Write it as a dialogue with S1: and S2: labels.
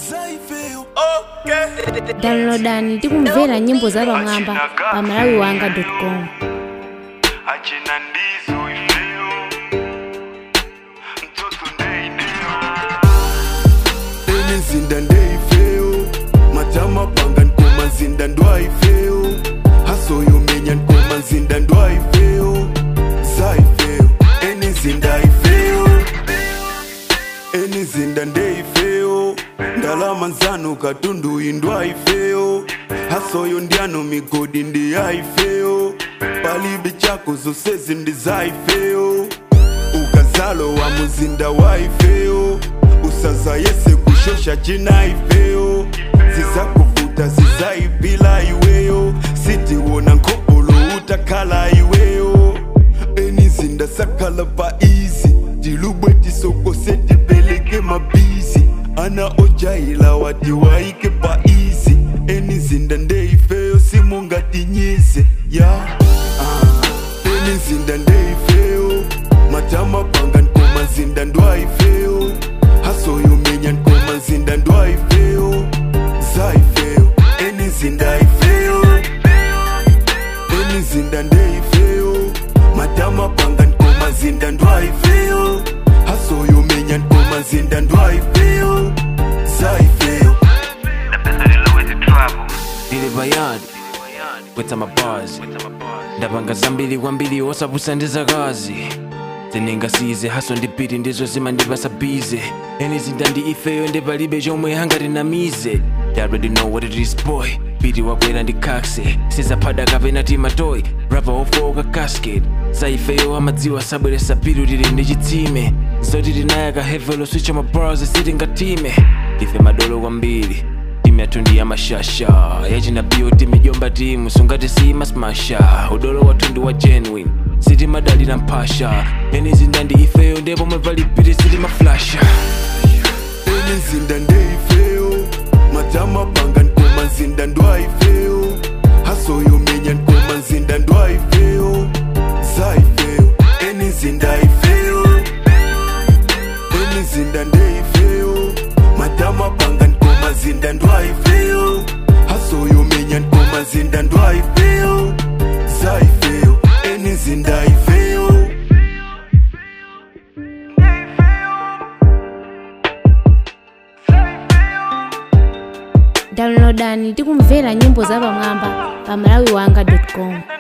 S1: zaifeyo okay.
S2: downloadani tikumvera nyimbo za pamwamba pa malawiwanga.com
S1: achina ndizo ifeyo mtoto ndeideo enizinda ndeifeyo matama panga nkoma nzinda ndwaifeyo hasoyo menya nkoma nzinda ndwaifeyo zaifeyo enizinda ifeyo enizinda ndeifeyo ndalama nzanu katundu indwaifeyo hasoyo ndyano migodi ndiyaifeyo palibe chako zosezi ndizaifeyo ukazalo wa muzinda waifeyo usaza yese kushosha chinaifeyo zizakuvuta zizaipila iweyo sitiwona nkopolo utakhala iweyo enizinda sakhala pa izi tilubwe tisokose tipeleke mabizi ana ojaila wati waike pa izi enizinda ndeifeyo simungatinyise ya ah. enizinda ndeifeyo matama panga nkoma nzinda ndwaifeyo hasoyo menya nkoma nzinda ndwaifeyo zaifeyo enizinda ifeyo enizinda ndeifeyo matama panga nkoma nzinda ndwaifeyo hasoyo menya nkoma nzinda ndwaifeyo zaifeyo
S3: ndili bayadi kwetsa mabazi ndapanga zambiri kwambiri osapusa ndi zakazi zinengasize haso ndipiti ndizo zimandipasa bize enizinda ndi ifeyo ndipalibe chomwe hangatinamize You already know what it is boy piti wakwera ndi kakse sizaphada kapena timatoyi rapa ofoka casket zaifeyo amadziwa sabweresa pitu tili ndi chitsime zoti tinayaka hevelo switcha mabars sitingatime ife madolo kwambiri timu yathu ndi yamashasha yachina bio timijomba timu sungati simasmasha udolo wathu ndi wa genuine sitimadalira mphasha enizinda ndi ifeyo ndipo mwepalipiti sitimaflasha
S1: enizinda ndeifeyo matama panga nkoma nzinda ndwaifeyo hasoyo menya nkoma nzinda ndwaifeyo zaifeyo enizinda ifeyo enizinda ndeifeyo matama panga nkoma nzinda ndwaifeyo hasoyo menya nkoma nzinda ndwaifeyo zaifeyo enizinda ifeyo
S2: downloadani tikumvera nyimbo za pamwamba pa malawiwanga.com